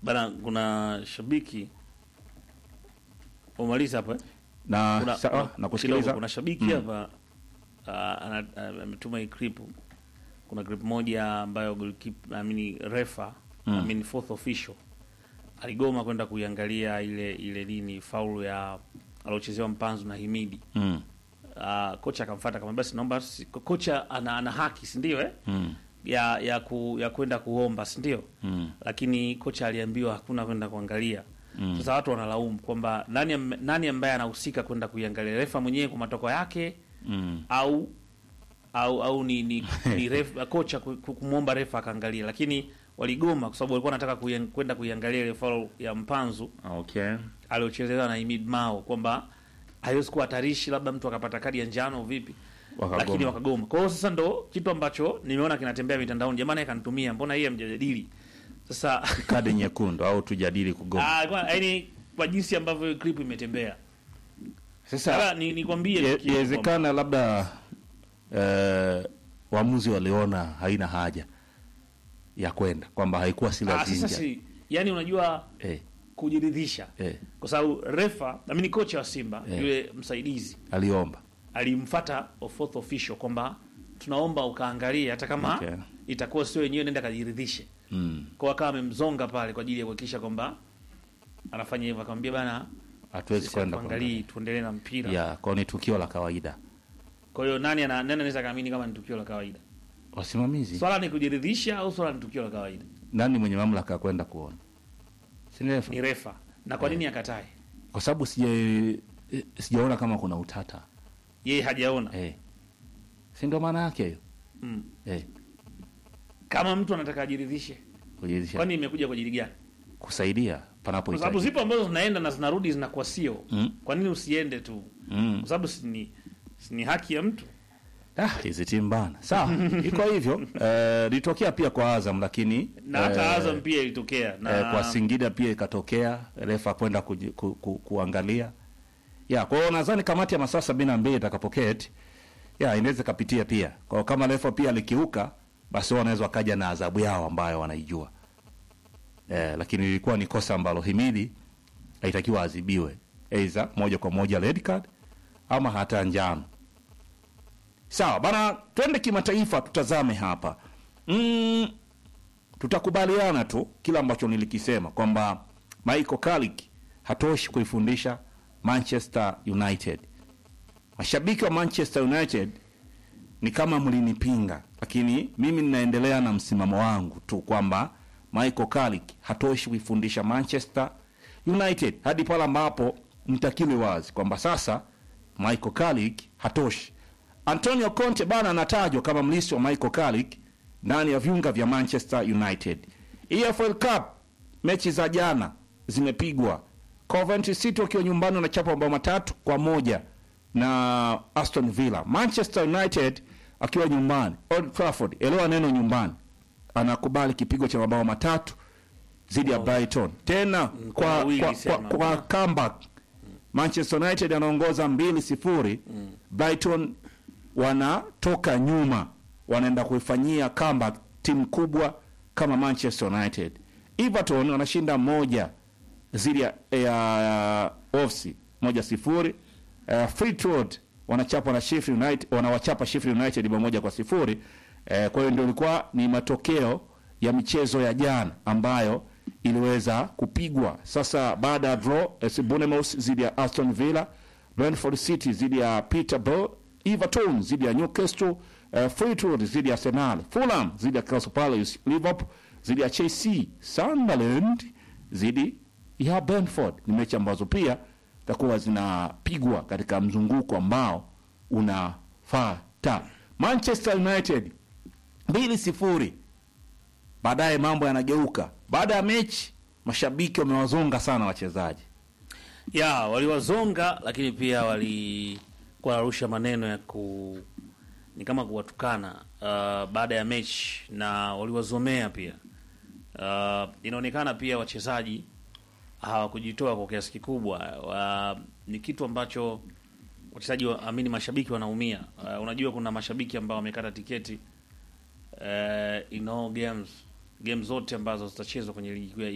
bana, kuna shabiki umaliza hapa eh? na kuna, sawa kuna- na kusikiliza kidogo, kuna shabiki Mm. hapa ah, ana- ah, ametuma hii clip. Kuna clip moja ambayo goalkeeper, I mean refa, I mean fourth official aligoma kwenda kuiangalia ile ile nini faulu ya aliochezewa Mpanzu na Himidi. mm. Uh, kocha akamfuata kama basi naomba si, kocha ana, ana haki si ndio eh? Mm. ya ya ku, ya kwenda kuomba si ndio? Mm. Lakini kocha aliambiwa hakuna kwenda kuangalia. Mm. Sasa watu wanalaumu kwamba nani am- nani ambaye anahusika kwenda kuiangalia, refa mwenyewe kwa matoko yake Mm. au au au ni ni, ni ref, kocha ku- ku- kumwomba refa akaangalia, lakini waligoma kwa sababu walikuwa wanataka kuian- kwenda kuiangalia ile foul ya Mpanzu Okay. aliochezewa na Imid Mao kwamba haiwezi kuwa hatarishi, labda mtu akapata kadi ya njano vipi, Wakagoma. lakini wakagoma. Kwa hiyo sasa ndo kitu ambacho nimeona kinatembea mitandaoni, jamani, akanitumia mbona hii hamjadili sasa Kadi nyekundu au tujadili kugoma. ah, kwa- yaani kwa jinsi ambavyo hiyo clip imetembea Sasa sasa ni nikwambie Ye- tu kitu kwamba- Yawezekana labda eh, waamuzi waliona haina haja ya kwenda kwamba haikuwa si ah, sasa lazima. si yani, unajua Eh, kujiridhisha eh, kwa sababu refa amini kocha wa Simba Eh. yule msaidizi aliomba. alimfata fourth official kwamba tunaomba ukaangalie hata kama Okay. itakuwa sio wenyewe, nenda kajiridhishe. Mm. Kwa akawa amemzonga pale kwa ajili ya kuhakikisha kwamba anafanya hivyo, akamwambia bana, Hatuwezi sisi kwenda tuangalie, tuendelee na mpira. ya kwa ni tukio la kawaida. Kwa hiyo nani ana nani anaweza kaamini kama ni tukio la kawaida? Wasimamizi, Swala ni kujiridhisha au swala ni tukio la kawaida? nani mwenye mamlaka ya kwenda kuona? Si ni refa? Ni refa. Na kwa nini akatae? Kwa sababu sija eh, sijaona kama kuna utata. Yeye hajaona. Eh. Si ndio maana yake hiyo? Mm. Eh. Kama mtu anataka ajiridhishe, Kujiridhisha. kwani imekuja kwa ajili gani? kusaidia panapo Kwa sababu zipo ambazo zinaenda na zinarudi zinakuwa sio. Mm. Kwa nini usiende tu? Mm. Kwa sababu si ni si ni haki ya mtu. Ah, hizi timu bana. Sawa, iko hivyo. Eh, litokea pia kwa Azam lakini Na hata eh, Azam pia ilitokea na eh, kwa Singida pia ikatokea refa kwenda kuji- ku, ku, kuangalia. Ya, kwa hiyo nadhani kamati ya masaa sabini na mbili itakapoketi ya inaweza kapitia pia. Kwa hiyo kama refa pia alikiuka basi wao wanaweza wakaja na adhabu yao ambayo wanaijua. Eh, lakini ilikuwa ni kosa ambalo Himidi haitakiwa adhibiwe. Aidha moja kwa moja red card ama hata njano. Sawa bana, twende kimataifa, tutazame hapa mm, tutakubaliana tu kila ambacho nilikisema kwamba Michael Carrick hatoshi kuifundisha Manchester United. Mashabiki wa Manchester United ni kama mlinipinga, lakini mimi ninaendelea na msimamo wangu tu kwamba Michael Carrick hatoshi kuifundisha Manchester United hadi pale ambapo mtakili wazi kwamba sasa Michael Carrick hatoshi. Antonio Conte bana anatajwa kama mlisi wa Michael Carrick ndani ya viunga vya Manchester United. EFL Cup mechi za jana zimepigwa. Coventry City wakiwa nyumbani wanachapa mabao matatu kwa moja na Aston Villa. Manchester United akiwa nyumbani Old Trafford, elewa neno nyumbani, anakubali kipigo cha mabao matatu dhidi ya Brighton tena kwa kwa, wawili kwa, kwa, sema. kwa comeback Manchester United anaongoza mbili sifuri Brighton wanatoka nyuma wanaenda kuifanyia comeback timu kubwa kama Manchester United. Everton wanashinda moja dhidi ya, ya Wolves moja sifuri. Uh, Fleetwood wanachapa na Sheffield United, wanawachapa Sheffield United bao moja kwa sifuri. Uh, kwa hiyo ndio ilikuwa ni matokeo ya michezo ya jana ambayo iliweza kupigwa. Sasa baada ya draw, AS Bournemouth dhidi ya Aston Villa, Brentford City dhidi ya Peterborough, Everton dhidi ya Newcastle, uh, Fleetwood dhidi ya Arsenal, Fulham dhidi ya Crystal Palace, Liverpool dhidi ya Chelsea, Sunderland dhidi ya Brentford. Ni mechi ambazo pia zitakuwa zinapigwa katika mzunguko ambao unafuata. Manchester United mbili sifuri. Baadaye mambo yanageuka. Baada ya mechi, mashabiki wamewazonga sana wachezaji. ya waliwazonga, lakini pia walikuwa wanarusha maneno ya ku ni kama kuwatukana uh, baada ya mechi na waliwazomea pia. Uh, inaonekana pia wachezaji hawakujitoa kwa kiasi kikubwa. Uh, ni kitu ambacho wachezaji wa- amini, mashabiki wanaumia. Uh, unajua kuna mashabiki ambao wamekata tiketi uh, in all games game zote ambazo zitachezwa kwenye ligi kuu ya